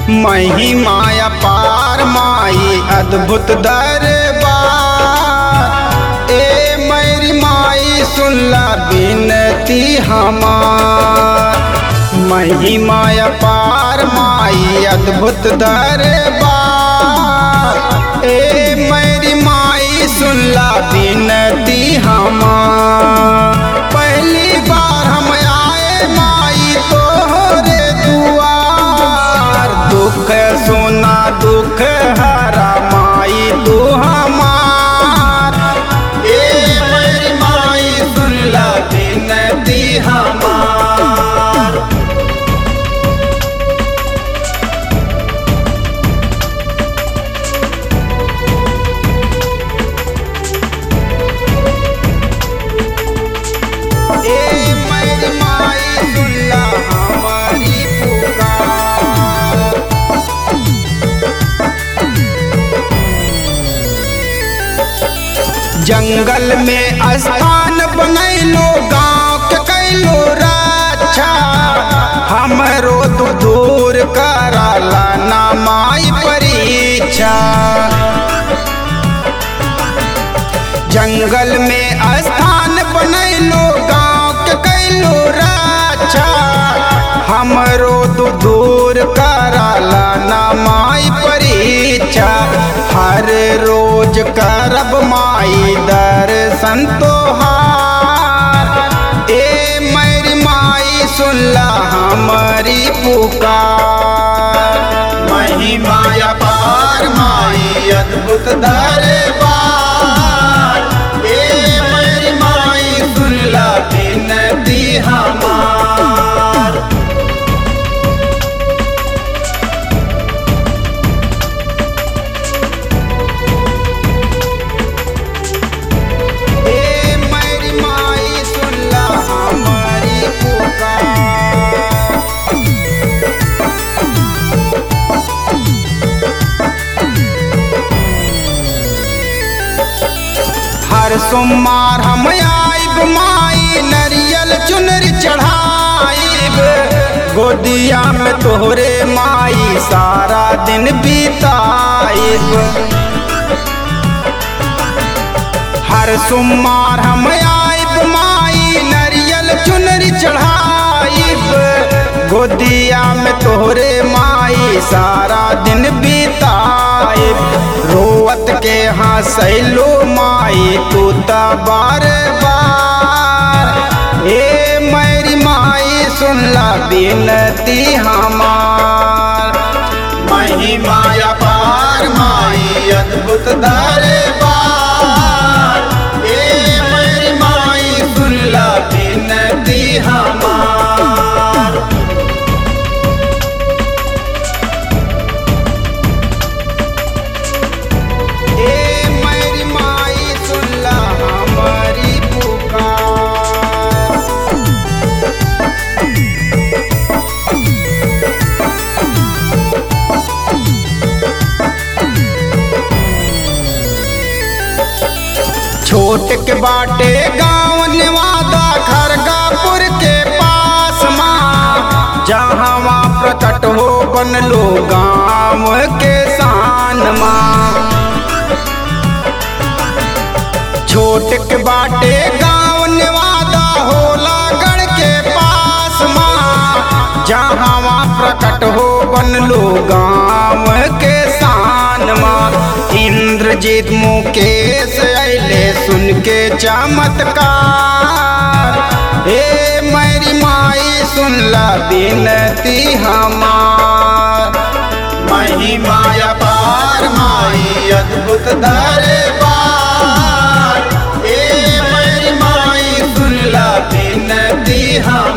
महिमाया पार माई अद्भुत दरबार ए मेरी माई सुनला बिनती हमार महिमाया पार माई अद्भुत दरबार ए मेरी माई सुनला बिनती हमार पहली बार हम आए माई तोहरे दुआर दुख सुना दुख हरा माई तू हमार ए मेरी माई सुनला बिनती हमार ए मेरी माई सुनला हमारी पुकार जंगल में स्थान बनैलो गांव के कैलो रक्षा हमरो तू दूर कराला ना माई परीक्षा जंगल में स्थान बनैलो गांव के कैलो रक्षा हमरो तू दूर कराला ना माई परीक्षा हर रोज करब माई दर्शन तोहार ए मेरी माई सुनला हमारी पुकार महिमाया पार माई अद्भुत दरबार ए मेरी माई सुनला बिनती हमार ए मेरी माई सुनला हमारी पुकार हर सोमवार हम आइब माई नरियल चुनर चढ़ाइब गोदिया में तोहरे माई सारा दिन बिताइब हर सोमवार हम आइब माई नरियल चुनरी चढ़ाइब गोदिया में तोहरे माई सारा दिन बिताइब रोवत के हंसैलो माई तू त बार बार ए मेरी माई सुनला बिनती हमार महिमाया पार माई अद्भुत दरबार ए मेरी माई सुनला बिनती हमार ए मेरी माई सुनला हमारी पुकार छोट के बाटे गाँव निवादा खरगापुर के पास माँ जहाँ वहाँ प्रकट हो बनलो गाँव के शान माँ छोट के बाटे गाँव निवादा होला गढ़ के पास माँ जहाँ वहाँ प्रकट हो बनलो गाँव के शान माँ इंद्रजीत मुकेश अले सुन के चमत्कार हे मेरी माई सुनला बिनती हमार महिमाया पार माई अद्भुत दरबार ए मेरी माई सुनला बिनती हमार